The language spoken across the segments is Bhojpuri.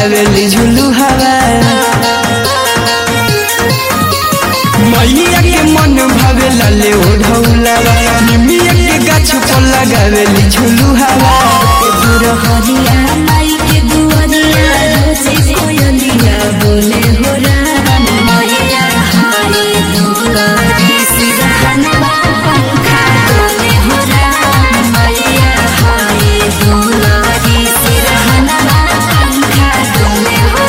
लगावेली झुलू हवा मैया के मन भावे लाले ओढ़ौलावा निमिया के गाछ पर लगावेली झुलू हवा दूर हरिया माई के दुआरिया रोजे कोयलिया बोले हो राम मैया हाय दुलारी सिरहनवा पंखा डोले हो राम मैया हाय दुलारी सिरहनवा पंखा डोले हो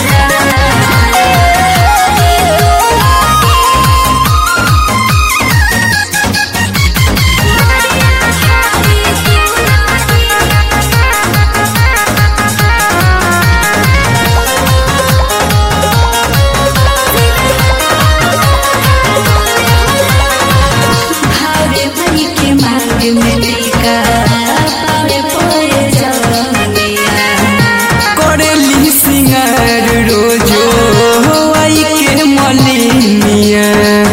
भावे भाई के मांग में टीका पावे पोए जवनिया करेली सिंगार रोजो आई के मलिनिया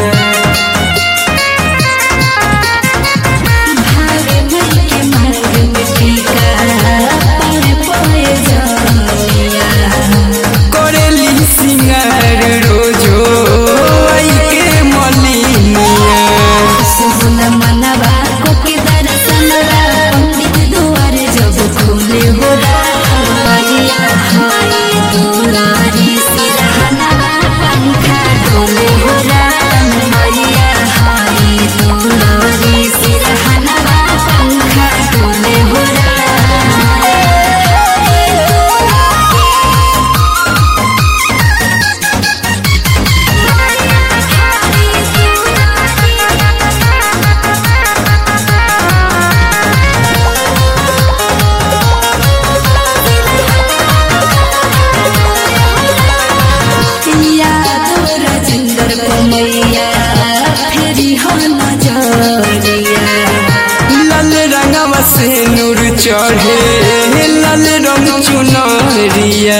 भावे भाई के मांग में टीका पावे पोए जवनिया करेली सिंगार रोजो आई के मलिनिया सुन मनवा को के दर्शनवा पंडित दुआर जब खोले हो रामिया हाय दुलारी सिरहनवा पंखा डोले हो रामिया हाय दुलारी सिरहनवा पंखा डोले हो यादो राजेंद्र कमैया फेरी हो नजरिया लाल रंगवा से नूर चढ़े लाल रंग चुनरिया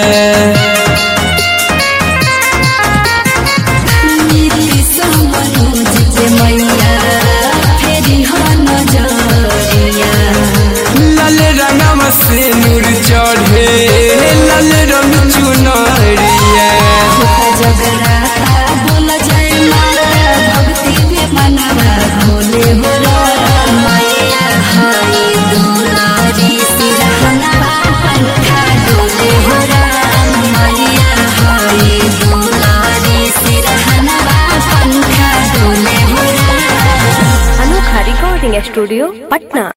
नीति समरोज के मैया फेरी हो नजरिया लाल रंगवा से नूर चढ़े लाल रंग चुनरिया जगराता बोल जय माता भक्ति में मनवा भोले हो मैया हाय दुलारी सिरहनवा पंखा डोले हो मैया हाय दुलारी सिरहनवा पंखा डोले हो अनोखा रिकॉर्डिंग स्टूडियो पटना